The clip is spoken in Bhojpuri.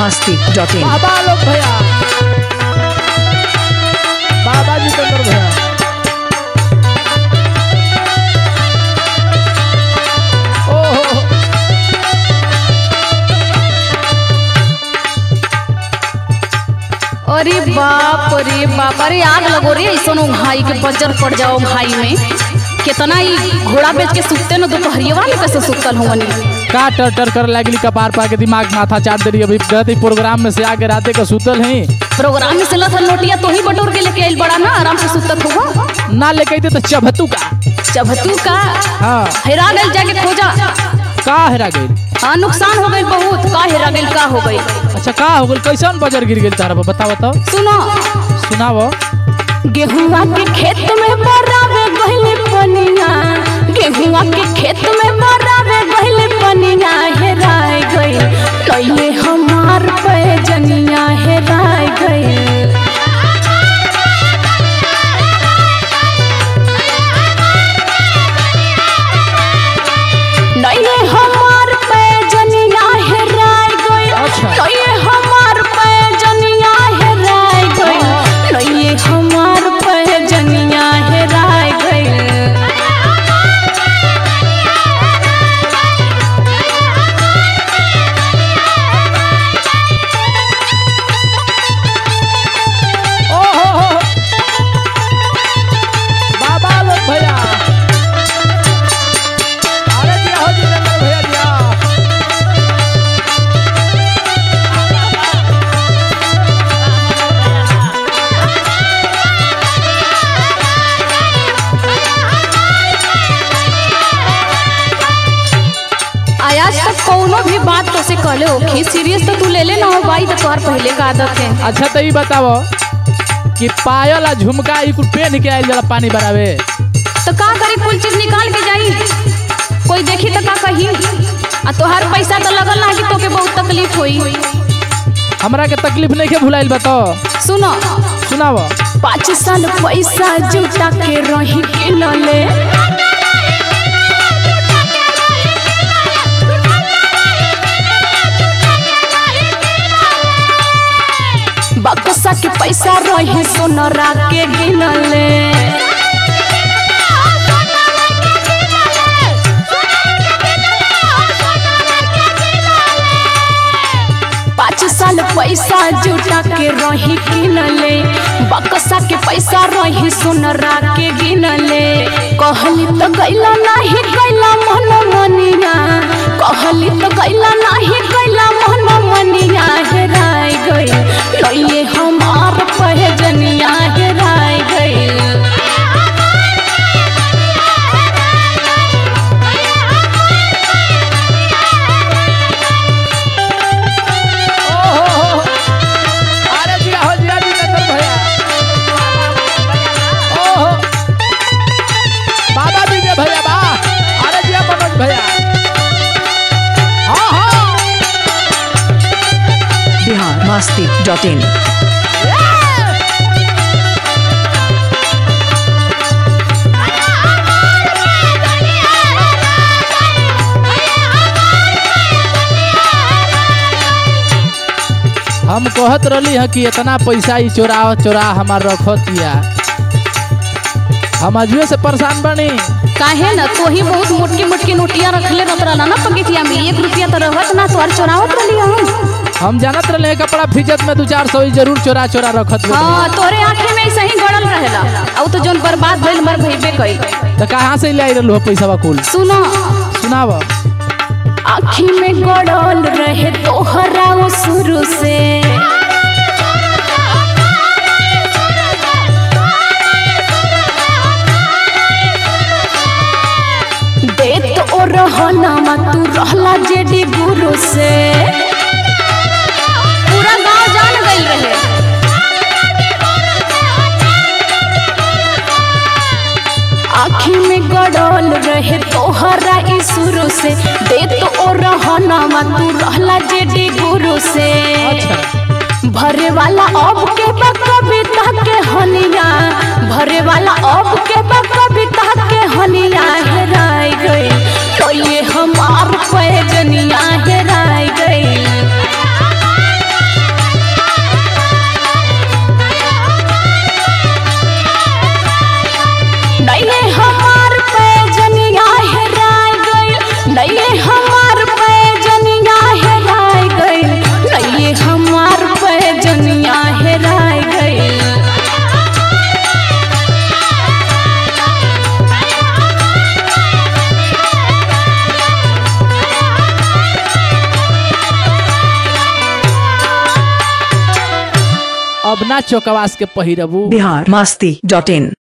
मस्ती डॉट इन बाबा लोग भैया बाबा जितेंद्र भैया ओहो अरे बाप रे बाप अरे आग लगो रे ऐसा भाई के बजर पड़ जाओ भाई में कितना ही घोड़ा बेच के सुतते न दोपहरिया में कैसे सुतल हुवन का टर टर कर लगली कपार पा के दिमाग माथा चाट दे रही अभी गत प्रोग्राम में से आके राते का सुतल है प्रोग्राम में से लथल नोटिया तो ही बटोर के लेके आइल बड़ा ना आराम से सुतत हुआ ना लेके अइते तो चबहतू का चबतू का हाँ हेरा गइल जाके खोजा का हेरा गइल हाँ नुकसान हो गइल बहुत का हेरा गइल का हो गइल अच्छा का हो गइल कैसन बजर गिर गइल तारा बताओ बताओ सुनो सुनाओ गेहुआ के खेत में बरावे गइले पनिया गेहुआ के खेत में बरावे गइले पनिया हेराय गइल लइले हमार पैजनिया हेराय गइल लइले हमार पैजनिया हेराय गइल अच्छा। लइले हमार पैजनिया हेराय गइल लइले हमार पैजनिया हेराय गइल ओहो बाबा लोग भैया अरे दिया हो जितेंद्र भैया दिया आज तक कौनो भी बात तो से कहले होखी सीरियस तो तू ले ले ना हो भाई तो तोहर पहले का आदत है अच्छा तो ये बताओ कि पायल आ झुमका ई कुल पहन के आइल जरा पानी बरावे तो का करे कुल चीज निकाल के जाई कोई देखी तो का कही आ तोहार पैसा तो लगल ना कि तोके बहुत तकलीफ होई हमरा के तकलीफ नहीं के भुलाइल बताओ सुनो सुनाओ पाँच साल पैसा जुटा के रही किनले बक्सा के पैसा रही सोनरा के गिनले पाँच साल पैसा जुटा के रही किनले बक्सा के पैसा रही सोनरा के गिनले कहली तो गैला नहीं गैला मन मनिया कहली तो गैला नहीं गैला मन मनिया हेराय गई लइले हमार पहजनिया हेराय गई ओहो अरे दिया हो जिया जितेंद्र भैया ओहो बाबा विजय भैया बा अरे दिया मनोज भैया हाँ हाँ बिहार मस्ती डॉट इन हम कहत रही है कि इतना पैसा ही चोरा चोरा हमार रखतिया हम अजुए से परेशान बनी काहे न तो ही बहुत मोटकी मोटकी नोटिया रखले रहत रहला ना पकेटिया में एक रुपया तो रहत ना तोहर चोरावत रहली हम हम जानत रहे कपड़ा फिजत में दो चार सौ ही जरूर चोरा चोरा रखत रहे हाँ तोरे आंखें में ऐसे ही गड़ल रहेला अब तो जोन बर्बाद भइल मर भइबे कई तो कहाँ से ले आई हो पैसा कुल सुनो सुनाव आँखी में गड़ल रहे तोहरा वो शुरू से देत ओ रहना तू रहला जेडी गुरु से पूरा गांव जान गइल रहे आँखी में गड़ल रहे तोहरा ई शुरू से दे तो ओ रहना तू रहला जेडी गुरु से भरे वाला अब के बा कविता के हनिया भरे वाला अब के बा कविता के हनिया हेराय गई तो ये हमार पैजनिया हेराय गई अब ना चौकवास के पहिरबू बिहार मस्ती डॉट इन